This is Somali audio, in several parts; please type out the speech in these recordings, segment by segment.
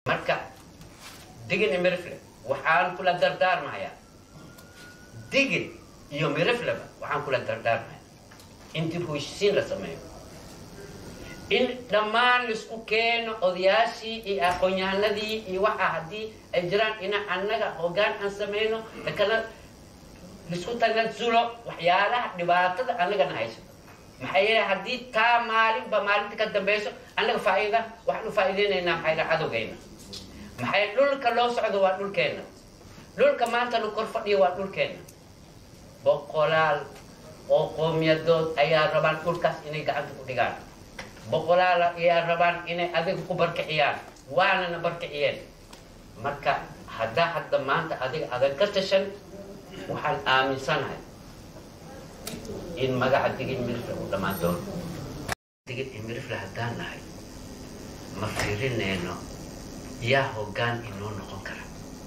marka digin iyo mirifle waxaan kula dardaarmayaa digin iyo mirifleba waxaan kula dardaarmaya in dib heshisiin la sameeyo in dhammaan laisku keeno odayaashii iyo aqoon-yahanadii iyo waxa haddii ay jiraan ina annaga hoggaan aan sameyno lakala laisku tanasulo waxyaalaha dhibaatada annagana hayso maxaa yeele haddii taa maalinba maalinta ka dambeyso annaga faa'iida waxaan u faa'iideynaynaa maxaa yeele cadowgeyna maxay dhulka loo socdo waa dhulkeenna dhulka maanta nu kor fadhiyo waa dhulkeenna boqolaal oo qoomiyadood ayaa rabaan dhulkaas inay gacanta ku dhigaan boqolaal ayaa rabaan inay adiga ku barkiciyaan waanana barkiciyeen marka haddaa hadda maanta adiga adag ka tashan waxaan aaminsanahay in magaca digin mirifle uu dhammaan doono digin iyo mirifle haddaan nahay ma fiirinayno yaa hoggaan inoo noqon kara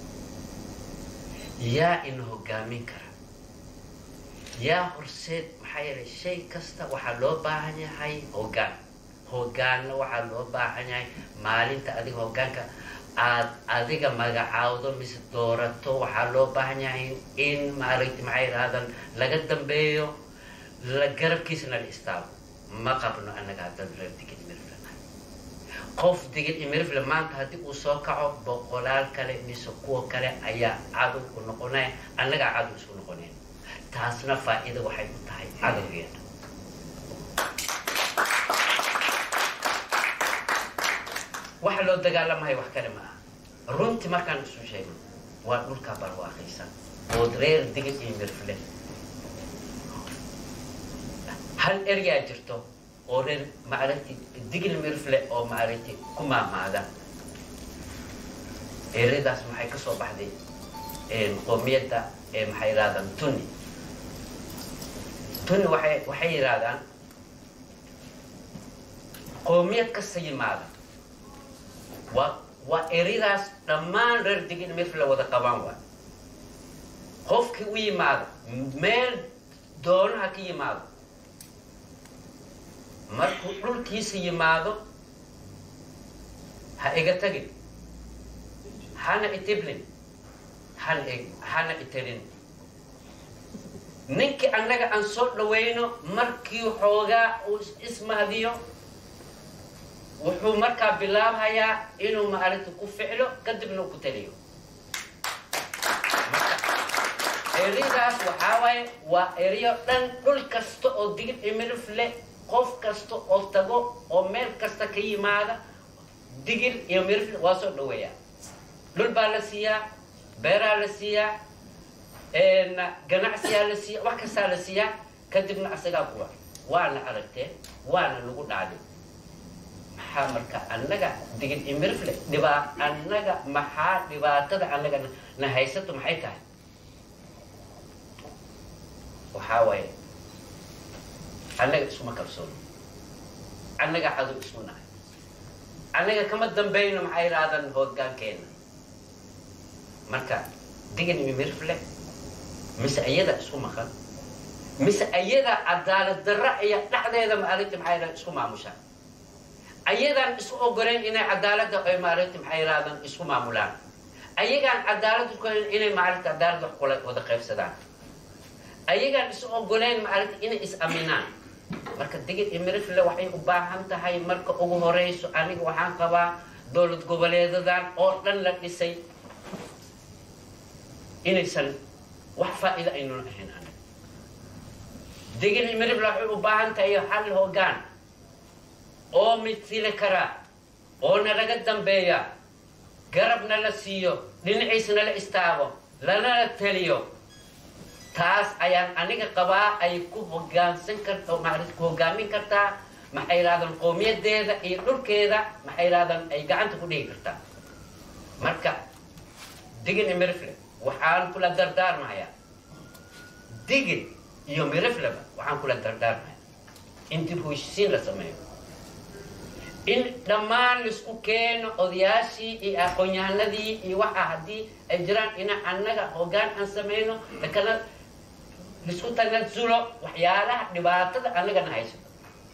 yaa ina hoggaamin kara yaa horseed maxaa yeelay shay kasta waxaa loo baahan yahay hoggaan hoggaanna waxaa loo baahan yahay maalinta adiga hoggaanka aad adiga magacaawdo mise doorato waxaa loo baahan yahay in maaragti maxay yidhahdan laga dambeeyo la garabkiisana la istaago ma qabno annaga haddaan reer digin mirifle nahay qof digin iyo mirifle maanta haddii uu soo kaco boqolaal kale mise kuwa kale ayaa cadow ku noqonaya annagaa cadow isku noqonayn taasna faa'iida waxay u tahay cadowgeena waxa loo dagaalamahay wax kale ma aha runtii markaan isu sheegno waa dhulkaa barwaaqaysan ood reer digin iyo mirfle hal eryaa jirto oo reer maaragti digin mirfle oo maaragti ku maamaada eradaas maxay ka soo baxday qoomiyadda ee maxay yidhahdaan tuni tuni waxay waxay yidhahdaan qoomiyad kasta yimaada waa waa eradaas dhammaan reer digin mirfle wada qabaan waa qofkii u yimaado meel doonaha ka yimaado markuu dhulkiisa yimaado ha iga tagin hana itiblin hana hana itirin ninkii annaga aan soo dhawayno markii xoogaa uu ismahdiyo wuxuu markaa bilaabhayaa inuu maaragta ku ficlo kadibna ku taliyo eradaas waxaa waaye waa erayo dhan dhul kasta oo digid imirif leh qof kasta oo tago oo meel kasta ka yimaada digir iyo mirif waa soo dhaweeyaa dhul baa la siiyaa beeraa la siiyaa ganacsiyaa la siiya wax kastaa la siiyaa kadibna asagaa kuwa waana aragteen waana nagu dhacday maxaa marka annaga digid imirifle dhibaa annaga maxaa dhibaatada annaga na haysato maxay tahay waxaa waaye annaga isuma kalsoono annaga cadow ismu nahay annaga kama dambayno maxay yidhaahdaan hooggaankeena marka digin imirifle mise iyada isku maqan mise iyada cadaalad darra iyo dhexdeeda maaragti maxay yidhahdaan isku maamushaan ayadaan isu ogoleyn inay cadaaladda ay maaragti maxay yidhahdaan isku maamulaan ayagaan cadaalad ukolen inay maaragti cadaalad wax kula wada qaybsadaan ayagaan isu ogoleyn maaragti inay is aminaan marka digid imirifle waxay u baahan tahay marka ugu horeyso aniga waxaan qabaa dowlad goboleedadan oo dhan la dhisay inaysan wax faa'iida aynan ahayn aniga digid imirifle waxay u baahan tahay hal hoggaan oo midfili karaa oo nalaga dambeeya garabna la siiyo dhinaciisna la istaago lanala teliyo taas ayaan aniga qabaa ay ku hogaansan karta maarata ku hogaamin kartaa maxay yidhahdaan qowmiyadeeda iyo dhulkeeda maxay yidhahdaan ay gacanta ku dhigi kartaa marka digin iyo mirifle waxaan kula dardaarmayaa digin iyo mirifleba waxaan kula dardaarmayaa in dib heshisiin la sameeyo in dhammaan laisku keeno odayaashii iyo aqoon-yahanadii iyo waxa haddii ay jiraan ina annaga hoggaan aan sameyno lakala laisku tanasulo waxyaalaha dhibaatada annagana haysato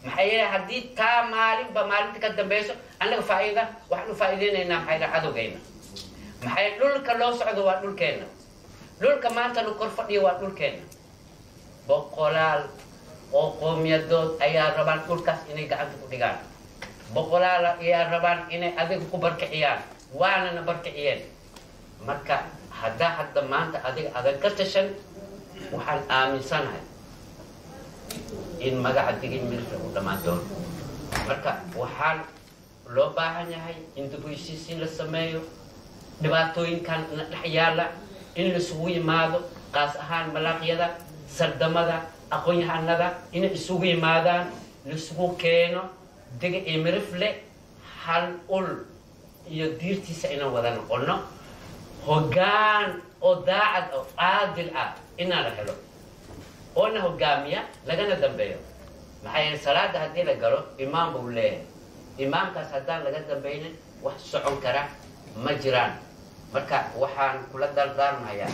maxaa yeelay haddii taa maalinba maalinta ka dambeyso annaga faa'iida waxaan u faa'iideynaynaa maxaa yidhaha cadowgayna maxay dhulka loo socdo waa dhulkeenna dhulka maanta la kor fadhiyo waa dhulkeenna boqolaal oo qoomiyadood ayaa rabaan dhulkaas inay gacanta ku dhigaan boqolaal ayaa rabaan inay adiga ku barkiciyaan waanana barkiciyeen marka haddaa hadda maanta adiga adan ka tashan waxaan aaminsanahay in magaca digin milka uu dhammaan doono marka waxaan loo baahan yahay in dib u heshiisiin la sameeyo dhibaatooyinkan na dhex yaala in laisugu yimaado qaas ahaan malaaqyada sardamada aqoon-yahanada inay isugu yimaadaan laisugu keeno dega iyo mirifle hal ul iyo diirtiisa inaan wada noqono hoggaan oo daacad oo caadil ah inaan la helo oona hogaamiya lagana dambeeyo maxaa yeele salaada haddii la galo imaam buu leeyahay imaamkaas haddaan laga dambaynin wax socon kara ma jiraan marka waxaan kula dardaarmayaa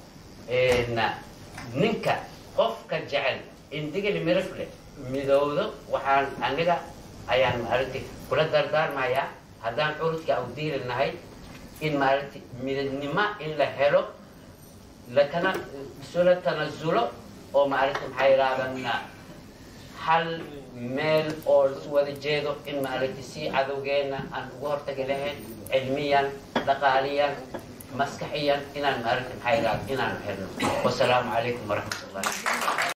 ninka qofka jecel in digil mirifle midowdo waxaan aniga ayaan maaragti kula dardaarmayaa haddaan curudka u diili nahay in maaragti midnimo in la helo lakana isula tanasulo oo maaragti maxaa yidhahdana hal meel oo isu wada jeedo in maaragti si cadowgeena aan ugu hortagi lahayn cilmiyan dhaqaaliyan maskaxiyan inaan maaragti maxaa yidhahda inaan helno wasalaamu calaykum waraxmat ullahi